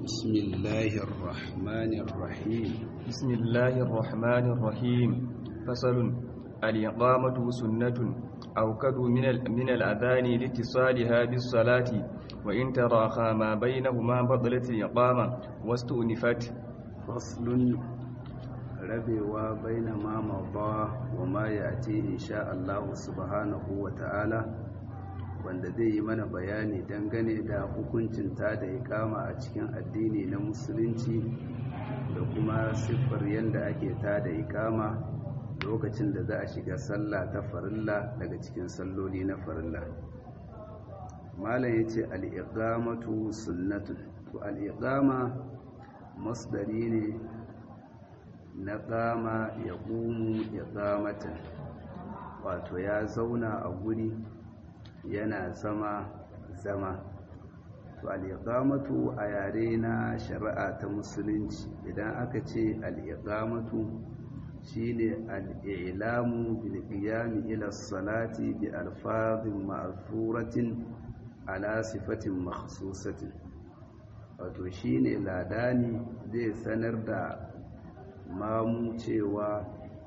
بسم الله الرحمن الرحيم بسم الله الرحمن الرحيم فصل الإقامة سنة أوكد من ال- من الأذان لاتصالها بالصلاة وإن تراخى ما بينهما بطلت الإقامة واستؤنفت فصل rabewa baina ma mada wa ma yati insha Allah subhanahu wa ta'ala wanda zai yi mana bayani dangane da hukuncin ta da ikama a cikin addini na musulunci da kuma siffar yadda ake ta da ikama lokacin da za a shiga sallah ta farilla daga cikin salloli na farilla malam yace al-iqamatu sunnatun to al-iqama masdari ne na ƙama ya ƙumu ya ƙamatan wato ya zauna a guri yana zama zama to al'iƙamatu a yare na shari'a ta musulunci idan aka ce al'iƙamatu shi ne al'ilamu bilƙiyami ila salati bi alfazin ma'azuratin ala sifatin makhsusatin wato shi ne ladani zai sanar da mamu cewa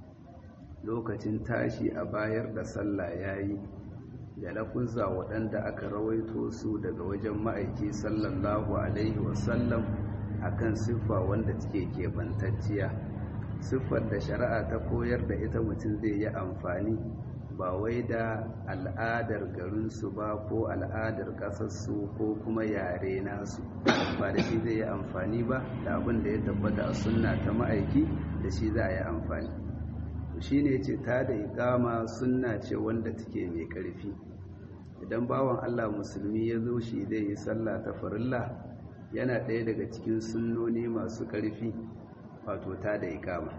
lokacin tashi a bayar da sallah yayi da lafuzza waɗanda aka rawaito su daga wajen ma'aiki sallallahu alaihi wasallam akan siffa wanda take keɓantacciya siffar da shari'a ta koyar da ita mutum zai yi amfani ba wai da al'adar garinsu ba ko al'adar ƙasarsu ko kuma yare nasu ba da shi zai yi amfani ba da abin da ya tabbata a sunna ta ma'aiki da shi za a yi amfani shi ne ce ta da ikama sunna ce wanda take mai ƙarfi idan bawan allah musulmi ya zo shi zai yi sallah ta farilla yana ɗaya daga cikin sunnoni masu ƙarfi wato ta da ikama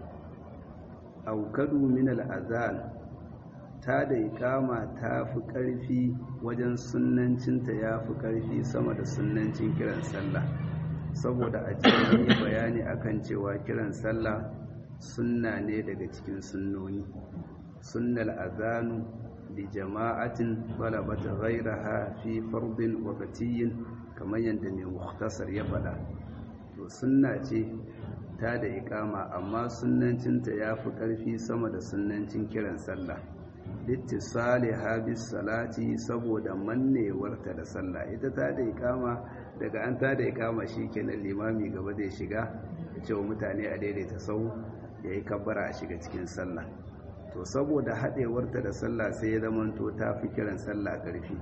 aukadu min al'azan ta da ikama ta fi ƙarfi wajen sunancinta ya fi ƙarfi sama da sunancin kiran sallah saboda a cikin yi bayani akan cewa kiran sallah sunna ne daga cikin sunnoni sunnal azanu li jama'atin talabata ghayraha fi fardin waqtiyyin kamar yadda mai mukhtasar ya faɗa to sunna ce ta da ikama amma sunnancinta ya fi ƙarfi sama da sunnancin kiran sallah littisali habis salati saboda mannewarta da sallah ita ta da ikama daga an ta da ikama shi kenan limami gaba zai shiga da cewa mutane a daidaita sau ya yi kabbara a shiga cikin sallah to saboda haɗewarta da sallah sai ya zamanto ta fi kiran sallah ƙarfi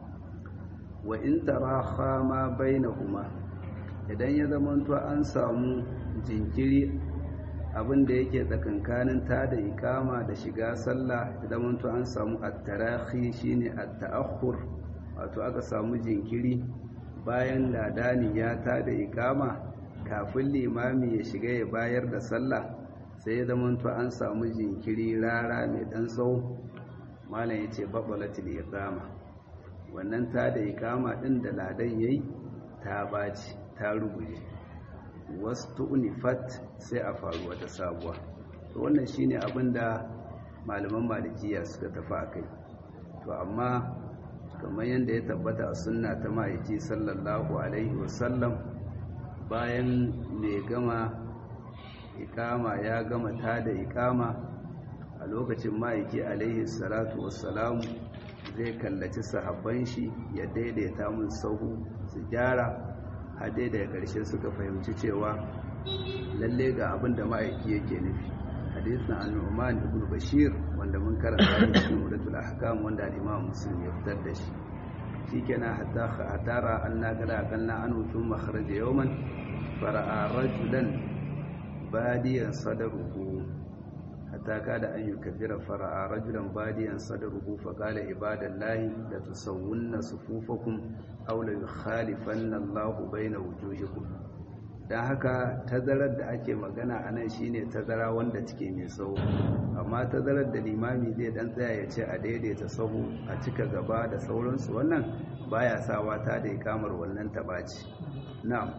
wa in taraha ma bainahuma idan ya zamanto an samu jinkiri abin da yake tsakankanin ta da ikama da shiga sallah idan to an samu at-tarahi shine at-ta'akhur wato aka samu jinkiri bayan ladani ya ta da ikama kafin limami ya shiga ya bayar da sallah sai ya zama to an samu jinkiri rara mai dan tsawo malam yace babalatul iqama wannan ta da ikama din da ladan yayi ta baci ta ruguje wasu unifat sai a faru wata sabuwa to wannan shine abin da malaman malikiya suka tafi a kai to amma kamar yadda ya tabbata a sunna ta ma'aiki sallallahu alaihi wasallam bayan mai gama ikama ya gama ta da ikama a lokacin ma'aiki alaihi salatu wassalamu zai kallaci sahabban shi ya daidaita mun sahu su gyara hade daga ƙarshe suka fahimci cewa lalle ga abin da ma'aiki yake nufi hadisin al-nu'man ibn bashir wanda mun karanta shi cikin muratul ahkam wanda al-imam muslim ya fitar da shi shikenan hatta hatara anna kala kanna an thumma kharaja yawman fara'a rajulan badiyan sadaruhu hatta kada an yukabbira fara'a rajulan badiyan sadaruhu fa qala ibadallahi la tusawwunna sufufakum aw la yukhalifanna Allahu baina wujuhikum dan haka tazarar da ake magana anan shine tazara wanda take mai tsawo amma tazarar da limami zai dan tsaya ya ce a daidaita sahu a cika gaba da sauransu wannan baya sawa ta da ikamar wannan tabaci na'am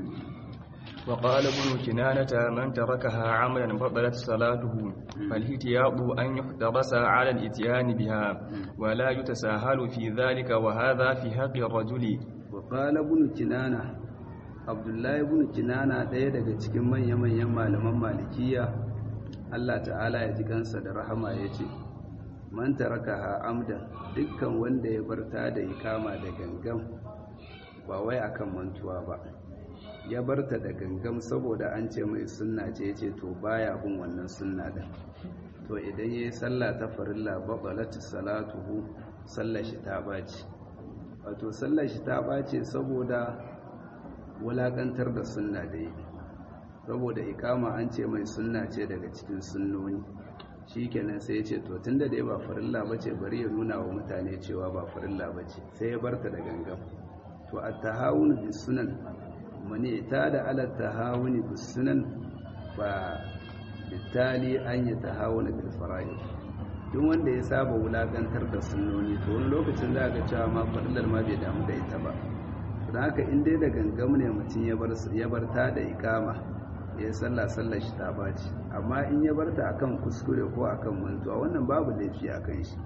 وقال ابن كنانة من تركها عملا بطلت صلاته فالاحتياط أن يحترس على الاتيان بها ولا يتساهل في ذلك وهذا في حق الرجل وقال ابن كنانة abdullahi ibn kinana ɗaya daga cikin manya-manyan malaman malikiya Allah ta'ala ya ji kansa da rahama ya ce man taraka amdan dukkan wanda ya barta da ikama da gangam ba wai akan mantuwa ba ya barta da gangam saboda an ce mai sunna ce ce to baya bin wannan sunna din to idan yayi sallah ta farilla baqalatu salatuhu sallar shi ta baci wato sallar shi ta bace saboda wulakantar da sunna da yi saboda ikama an ce mai sunna ce daga cikin sunnoni shikenan sai ya ce to tunda dai ba farilla bace bari ya nuna wa mutane cewa ba farilla bace sai ya barta da gangan to at-tahawun bis sunan mani ta da ala tahawun bis sunan ba bitali an yi tahawun bil fara'id duk wanda ya saba wulakantar da sunnoni to wani lokacin za ga cewa ma farillar ma bai damu da ita ba don haka in dai da gangam ne mutum ya bar ta da ikama ya yi sallah sallar shi ta baci amma in ya bar ta akan kuskure ko akan mantuwa wannan babu laifi a kan shi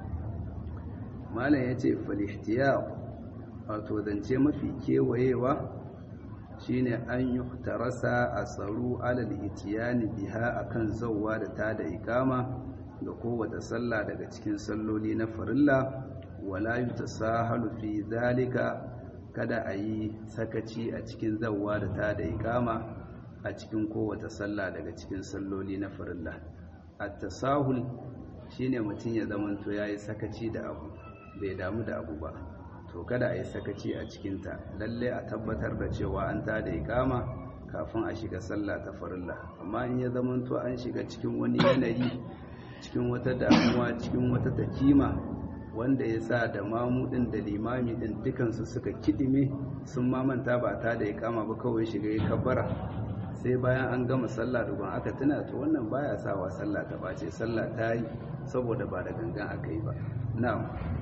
malam ya ce falihtiya wato zance mafi kewayewa shine an yi tarasa a tsaro alal itiyani biha akan zauwa da ta da ikama ga kowace sallah daga cikin salloli na farilla wala yutasahalu fi zalika kada a yi sakaci a cikin zawwa da ta da ikama a cikin kowace sallah daga cikin salloli na farilla at-tasahul shine mutum ya zamanto yayi sakaci da abu bai damu da abu ba to kada a yi sakaci a cikin ta lalle a tabbatar da cewa an ta da ikama kafin a shiga sallah ta farilla amma in ya zamanto an shiga cikin wani yanayi cikin wata damuwa cikin wata takima wanda ya sa da mamudin da limami din dukansu suka kidime sun mamanta ba ta da ya kama ba kawai shiga ya kabbara sai bayan an gama sallah dukkan aka tuna to wannan baya sawa sallah ta bace sallah ta yi saboda ba da gangan aka yi ba na'am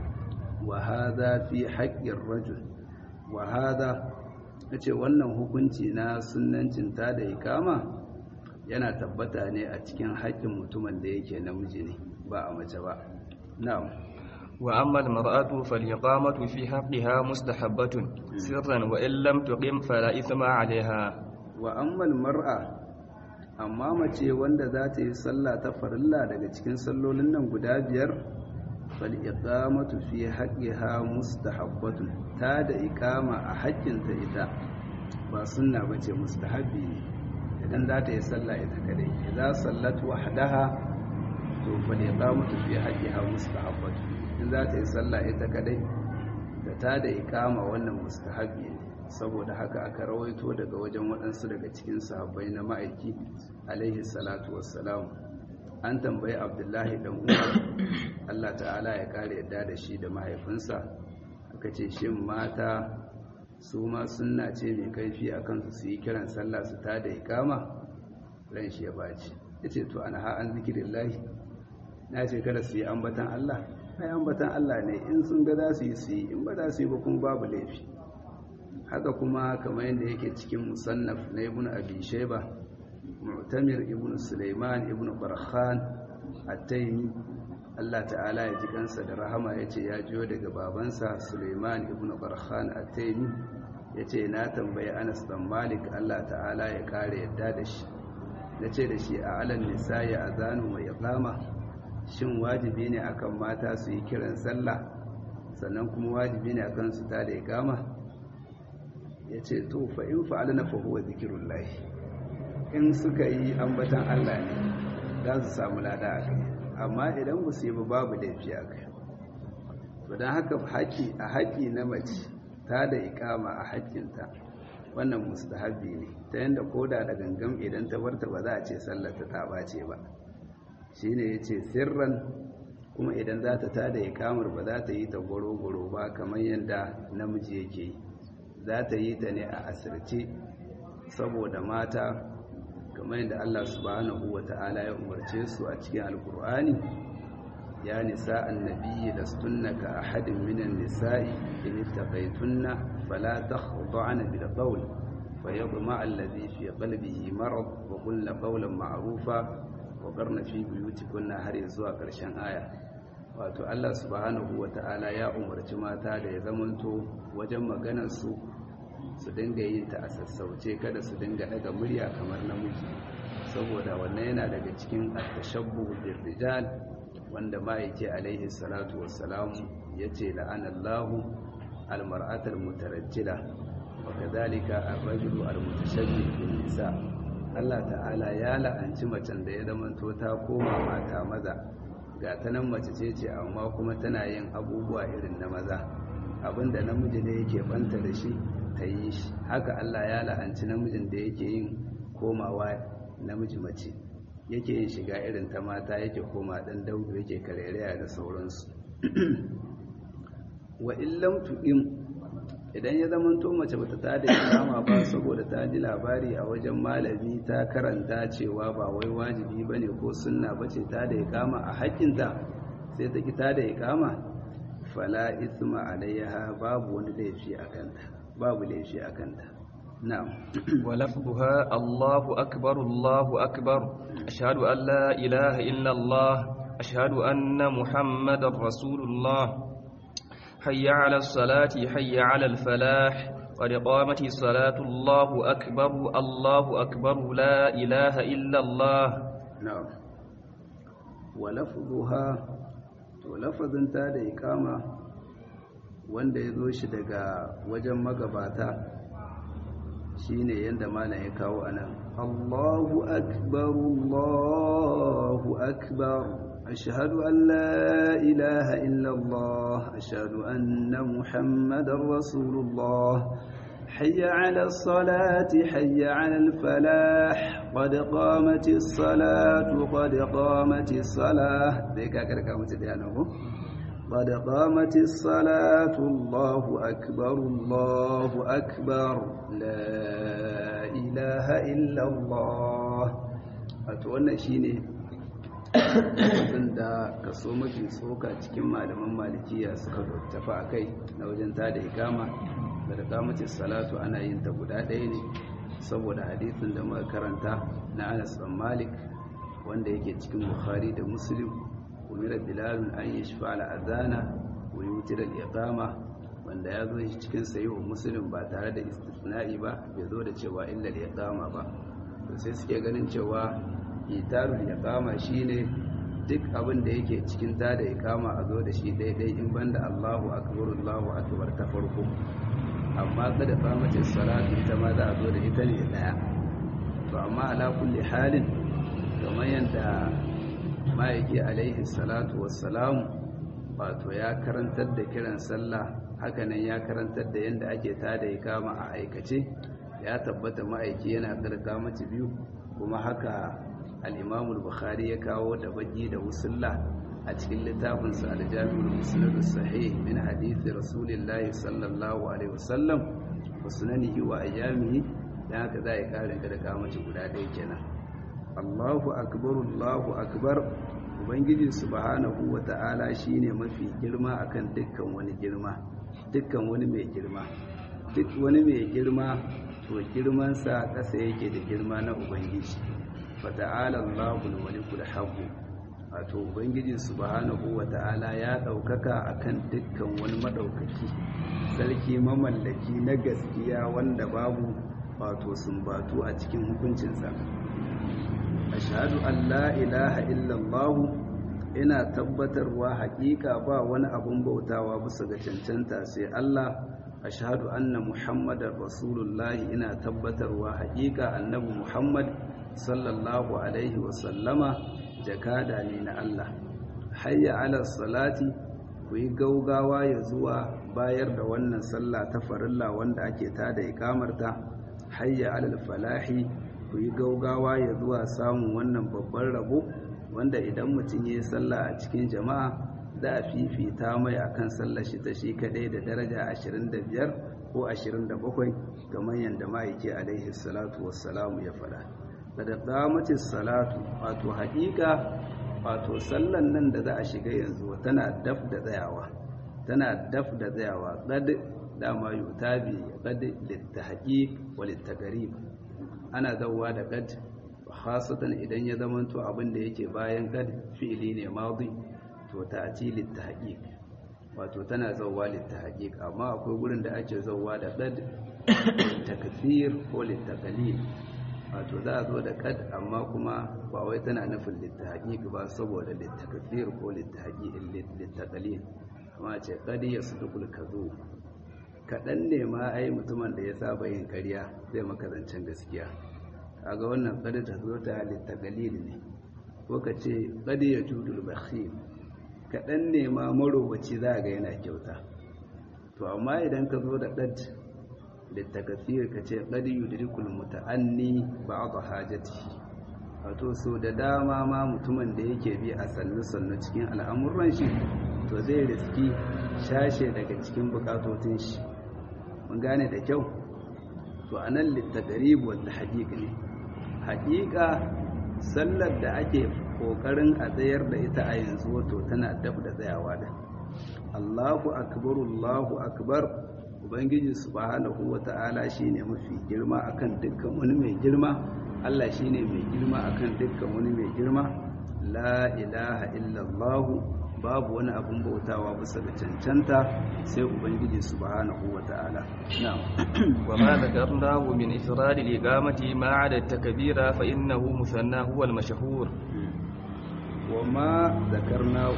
wa hadha fi haqqir rajul wa hadha nace wannan hukunci na sunnancin ta da ikama yana tabbata ne a cikin haƙƙin mutumin da yake namiji ne ba a mace ba na'am وأما المرأة فالإقامة في حقها مستحبة سرا وإن لم تقم فلا إثم عليها وأما المرأة amma mace wanda za ta yi sallah ta farilla daga cikin sallolin nan guda biyar fal iqamatu fi haqqiha mustahabbatun ta da iqama a haƙƙinta ita ba sunna bace mustahabbi ne idan za ta yi sallah ita kadai idan sallat wahdaha to fal iqamatu fi haqqiha mustahabbatun in za ta yi sallah ita kadai da ta da ikama wannan mustahabi ne saboda haka aka rawaito daga wajen waɗansu daga cikin sahabbai na ma'aiki alaihi salatu wassalam an tambayi abdullahi dan umar allah ta'ala ya kare yadda da shi da mahaifinsa aka ce shin mata su ma sunna ce mai kaifi a kansu su yi kiran sallah su ta da ikama ran shi ya baci ya ce to ana ha'an zikirin lahi na ce kada su yi ambatan allah ai ambatan Allah ne in sun ga za su yi su yi in ba za su yi ba kuma babu laifi haka kuma kamar yadda yake cikin musannaf na ibn abi shayba mu'tamir ibn sulaiman ibn barkhan at-taymi Allah ta'ala ya ji kansa da rahama yace ya jiyo daga babansa sulaiman ibn barkhan at-taymi yace na tambayi Anas dan Malik Allah ta'ala ya kare yadda da shi nace da shi a alan nisa'i azanu wa iqama shin wajibi ne akan mata su yi kiran sallah sannan kuma wajibi ne akan su ta da ikama ya ce to fa in fa'ala na fahuwa zikirun lahi in suka yi ambatan Allah ne za su samu lada a kai amma idan ba su yi ba babu laifi a kai to don haka haƙi a haƙi na mace ta da ikama a haƙinta wannan mustahabi ne ta yadda koda da gangan idan ta barta ba za a ce sallata ta bace ba shi ne ya ce sirran kuma idan za ta tada ya kamar ba za ta yi ta goro-goro ba kamar yadda namiji yake yi za ta yi ta ne a asirce saboda mata kamar yadda Allah subhanahu wa ta'ala ya umarce su a cikin alkur'ani ya nisa annabi da stunna ka ahadin minan nisa'i in ittaqaytunna fala takhda'na bil qawl fayadma alladhi fi qalbihi marad wa qulna qawlan ma'rufa na fi buyutikunna har zuwa ƙarshen aya wato Allah subhanahu wata'ala ya umarci mata da ya zamanto wajen maganar su su dinga yin ta a sassauce kada su dinga daga murya kamar namiji saboda wannan yana daga cikin at-tashabbuh bil rijal wanda ma'aiki alaihi salatu wassalam yace la'anallahu al-mar'atal mutarajjila wa kadhalika ar-rajulu al-mutashabbih bil nisa Allah ta'ala ya la'anci macen da ya zamanto ta koma mata maza ga ta nan mace ce ce amma kuma tana yin abubuwa irin na maza abinda namiji ne yake banta da shi ta yi shi haka Allah ya la'anci namijin da yake yin komawa namiji mace yake yin shiga irin ta mata yake koma dan daudu yake karereya da sauransu wa illam tu'im idan ya zama to mace bata ta da ikama ba saboda ta ji labari a wajen malami ta karanta cewa ba wai wajibi bane ko sunna bace ta da ikama a haƙƙinta sai ta ki ta da ikama fala isma alaiha babu wani laifi a kanta babu laifi a kanta na'am ولفظها الله أكبر الله أكبر أشهد أن لا إله إلا الله أشهد أن محمد رسول الله حي على الصلاة حي على الفلاح قد قامت الصلاة الله أكبر الله أكبر لا إله إلا الله na'am wa lafzuha to lafazin ta da ikama wanda ya zo shi daga wajen magabata shine yanda malam ya kawo anan Allahu akbar Allahu akbar ashhadu an la ilaha illa Allah ashhadu anna muhammadar rasulullah حي على الصلاة حي على الفلاح قد قامت الصلاة قد قامت الصلاة ذيك أكرك قامت ديانه قد قامت الصلاة الله أكبر الله أكبر لا إله إلا الله أتوانا شيني da kaso mafi tsoka cikin malaman malikiya suka tafi a kai na wajen tada ikama da kamacin salatu ana yin ta guda ɗaya ne saboda hadisin da muka karanta na anas bin malik wanda yake cikin bukhari da muslim umira bilalun an yi shafa al'adana wa yutir al-iqama wanda ya zo shi cikin sahihu muslim ba tare da istisna'i ba bai zo da cewa illa al-iqama ba to sai suke ganin cewa itarul iqama shine duk abin da yake cikin ta da iqama a zo da shi daidai in banda Allahu akbar Allahu akbar ta farko amma kada qamatis salatu ita ma za a zo da ita ne daya to amma ala kulli halin kamar yadda ma'aiki alaihi salatu wassalam wato ya karantar da kiran sallah hakanan ya karantar da yadda ake tada ikama a aikace ya tabbata ma'aiki yana karka mace biyu kuma haka al'imamul bukhari ya kawo da baki da wusulla a cikin littafinsa aljami'ul musnad sahih min hadithi rasulillahi sallallahu alaihi wasallam wa sunanihi wa ayyamihi dan haka za a karin karka mace guda ɗaya kenan Allahu akbar Allahu akbar ubangiji subhanahu wata'ala shine mafi girma akan dukkan wani girma dukkan wani mai girma duk wani mai girma to girmansa ƙasa yake da girma na ubangiji fata'ala Allahul malikul haqq wato ubangiji subhanahu wata'ala ya daukaka akan dukkan wani madaukaki sarki mamallaki na gaskiya wanda babu wato sumbatu a cikin hukuncinsa ashhadu an la ilaha illallah ina tabbatarwa haƙiƙa ba wani abun bautawa bisa ga cancanta sai Allah ashhadu anna muhammadar rasulullahi ina tabbatarwa haƙiƙa annabi muhammad sallallahu alaihi wasallama jakada ne na Allah hayya ala salati ku yi gaugawa ya zuwa bayar da wannan sallah ta farilla wanda ake tada ikamarta hayya ala falahi ku yi gaugawa ya zuwa samun wannan babban rabo wanda idan mutum ya yi sallah a cikin jama'a za a fifita mai akan sallar shi ta shi kadai da daraja 25 ko 27 kamar yadda ma'aiki alaihi salatu wassalamu ya faɗa da qamatis salatu wato haƙiƙa wato sallan nan da za a shiga yanzu tana daf da tsayawa tana daf da tsayawa qad dama yutabi qad litahqiq wa litaqrib ana zawwa da qad khasatan idan ya zamanto abin da yake bayan qad fi'ili ne madi to ta'ti litahqiq wato tana zawwa litahqiq amma akwai gurin da ake zawwa da qad takfir ko littakalil wato za a zo da kad amma kuma ba wai tana nufin littahaƙiƙi ba saboda littakfir ko littakalil kuma ce kad ya su dukul ka zo kaɗan ne ma ai mutumin da ya saba yin ƙarya zai maka zancen gaskiya kaga wannan kad ta zo ta littakalil ne ko ka ce kad ya judul bakhil kaɗan ne ma marowaci za ga yana kyauta to amma idan ka zo da kad littakasir ka ce ƙadi yudrikul muta'anni ba'd hajati wato so da dama ma mutumin da yake bi a sannu sannu cikin al'amuran shi to zai riski shashe daga cikin bukatotin shi mun gane da kyau to anan littakarib wal tahqiq ne haƙiƙa sallar da ake kokarin a tsayar da ita a yanzu wato tana dab da tsayawa da Allahu akbar Allahu akbar ubangiji subhanahu wata'ala shine mafi girma akan dukkan wani mai girma Allah shine mai girma akan dukkan wani mai girma la ilaha illallah babu wani abun bautawa bisa ga cancanta sai ubangiji subhanahu wata'ala na'am وما ذكرناه من إفراد الإقامة ما عدا التكبير فإنه مثنى هو المشهور وما ذكرناه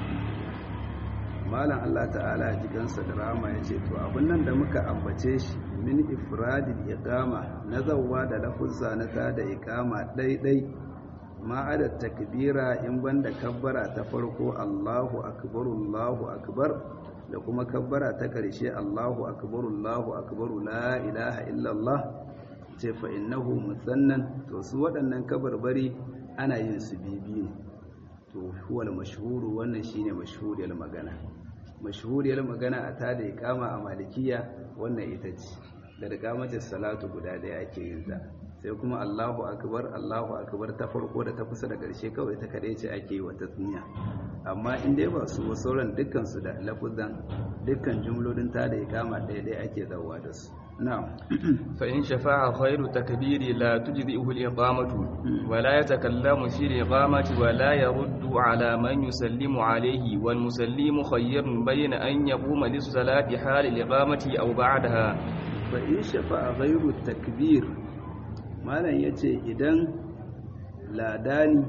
malam Allah ta'ala jikansa da rama ya ce to abin nan da muka ambace shi min ifradil iqama na zawwa da lafuzza na ta da iqama daidai ma adad takbira in banda kabbara ta farko Allahu akbar Allahu akbar da kuma kabbara ta karshe Allahu akbar Allahu akbar la ilaha illa Allah ce fa innahu musannan to su waɗannan kabarbari ana yin su bibi ne to huwal mashhuru wannan shine mashhuriyar magana mashhuriyar magana a tada iqama a malikiya wannan ita ce da iqamatin salatu guda daya ake yin ta sai kuma Allahu akbar Allahu akbar ta farko da ta kusa da ƙarshe kawai ta kadai ce ake yi wa tasmiya amma in dai ba su sauran dukkan su da lafuzan dukkan jumlolin tada iqama daya daya ake zawa da su na'am فإن شفع خير التكبير لا تجزئه الإقامة ولا يتكلم في الإقامة ولا يرد على من يسلم عليه والمسلم خير بين أن يقوم للصلاة حال الإقامة أو بعدها فإن شفع غير التكبير ما لن يتي إذن لا داني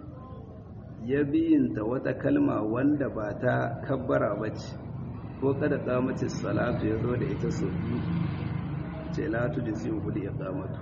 يبين توتا كلمة وند باتا كبر بچ ko kada kamacin salatu ya zo da ita sau biyu ce latu da zai hudu ya kamatu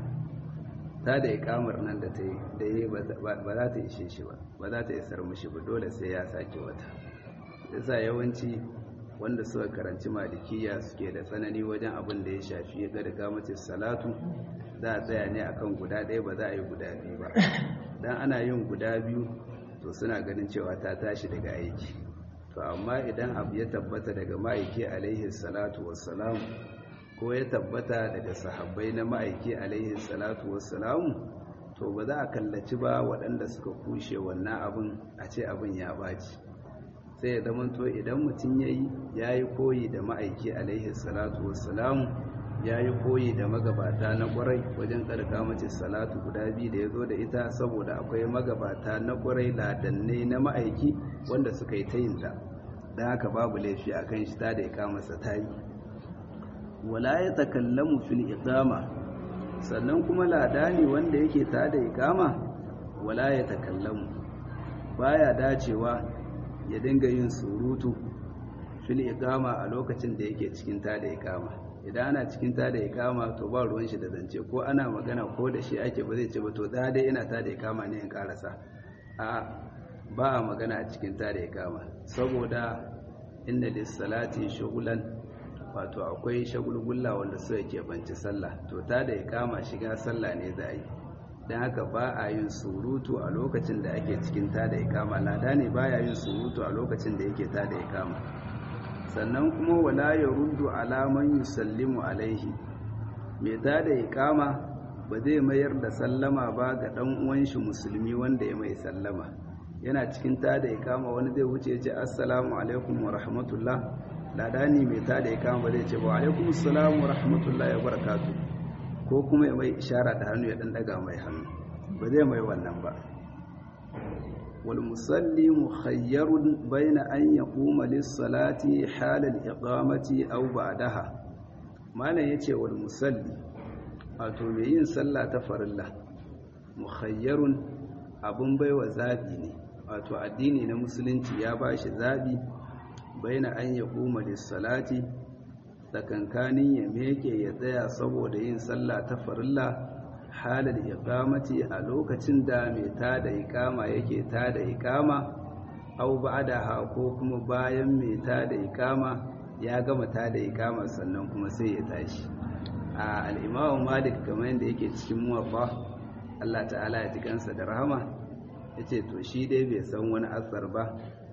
ta da ikamar nan da ta yi da yi ba za ta ishe shi ba ba za ta isar mushi ba dole sai ya sake wata yasa yawanci wanda suka karanci malikiya suke da tsanani wajen abin da ya shafi ya da kamacin salatu za a tsaya ne akan guda ɗaya ba za a yi guda biyu ba dan ana yin guda biyu to suna ganin cewa ta tashi daga aiki to amma idan abu ya tabbata daga ma'aiki alaihi salatu wassalam ko ya tabbata daga sahabbai na ma'aiki alaihi salatu wassalamu to ba za a kallaci ba waɗanda suka kushe wannan abin a ce abin ya baci sai ya zamanto idan mutum ya yi ya yi koyi da ma'aiki alaihi salatu wassalamu ya yi koyi da magabata na ƙwarai wajen ƙarƙa mace salatu guda biyu da ya zo da ita saboda akwai magabata na ƙwarai ladanne na ma'aiki wanda suka yi ta yinta don haka babu laifi a kan shi ta da ya kamasa ta yi wala ya takallamu fil iqama sannan kuma ladani wanda yake ta da iqama wala ya takallamu baya dacewa ya dinga yin surutu fil iqama a lokacin da yake cikin ta da iqama idan ana cikin ta da iqama to ba ruwan shi da zance ko ana magana ko da shi ake ba zai ce ba to da dai ina ta da iqama ne in karasa a ba a magana a cikin ta da iqama saboda inna lis salati shughlan wato akwai shagulgulla wanda suka keɓanci sallah to ta da ya kama shiga sallah ne za a yi don haka ba a yin surutu a lokacin da ake cikin ta da ya kama lada ne ba ya yin surutu a lokacin da yake ta da ya kama sannan kuma wala ya ruddu alaman yusallimu alaihi mai ta da ya kama ba zai mayar da sallama ba ga ɗan uwan shi musulmi wanda ya mai sallama yana cikin ta da ya kama wani zai wuce ya ce assalamu alaikum wa rahmatullah ladani mai ta da ya kama ba zai ce ba alaikum assalamu wa rahmatullahi wa barakatu ko kuma ya mai ishara da hannu ya dan daga mai hannu ba zai mai wannan ba wal musalli mukhayyarun baina an yaquma lis salati halal iqamati aw ba'daha malam yace wal musalli wato mai yin sallah ta farilla mukhayyarun abun baiwa zabi ne wato addini na musulunci ya bashi zabi baina an yaquma lis-salati tsakankanin ya meke ya tsaya saboda yin sallah ta farilla halar iqamati a lokacin da mai tada iqama yake tada iqama au ba'daha ko kuma bayan mai tada iqama ya gama tada iqama sannan kuma sai ya tashi a al-Imam Malik kamar yadda yake cikin muwaffa Allah ta'ala ya tikansa da rahama yace to shi dai bai san wani asar ba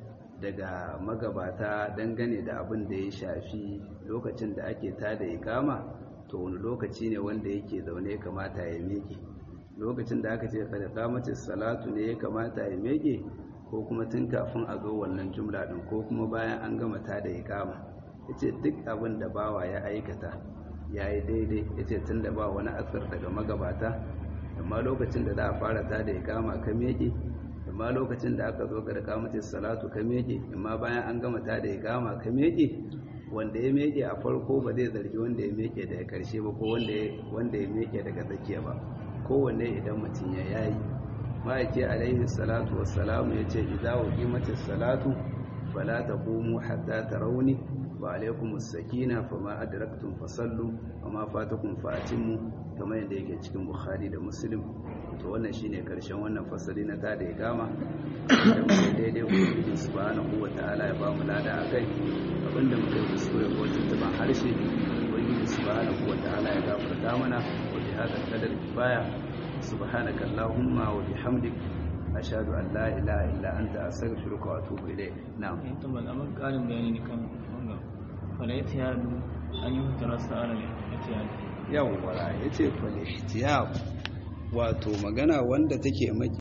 daga magabata dangane da abin da ya shafi lokacin da ake tada iqama to wani lokaci ne wanda yake zaune kamata ya meke lokacin da aka ce kada kamatin salatu ne ya kamata ya meke ko kuma tun kafin a zo wannan jumla din ko kuma bayan an gama ta da ikama yace duk abin da bawa ya aikata yayi daidai yace tun da ba wani asar daga magabata amma lokacin da za a fara ta da ikama ka meke amma lokacin da aka zo ga kamatin salatu ka meke amma bayan an gama ta da ikama ka meke wanda ya meke a farko ba zai zargi wanda ya meke daga karshe ba ko wanda ya meke daga tsakiya ba kowanne idan mutum ya yayi ma'aiki alaihi salatu wassalamu ya ce idza uqimatis salatu fala taqumu hatta tarawni wa alaikumus sakina fama adraktum fasallu wama fatakum fa'timu kamar yadda yake cikin bukhari da muslim to wannan shine karshen wannan fasali na tada ya gama da mu daidai ubangiji subhanahu wataala ya ba mu lada akai abinda muka yi kuskure ko tuntuban harshe ubangiji subhanahu wataala ya gafarta mana wa bi hada kadar kifaya subhanaka allahumma wa bihamdik ashhadu an la ilaha illa anta astaghfiruka wa atubu ilayk na'am eh to ban amma karin bayani ne kan wannan wala ihtiyadu an yi tarasa ala ihtiyadu yawwa yace fal ihtiyab wato magana wanda take maki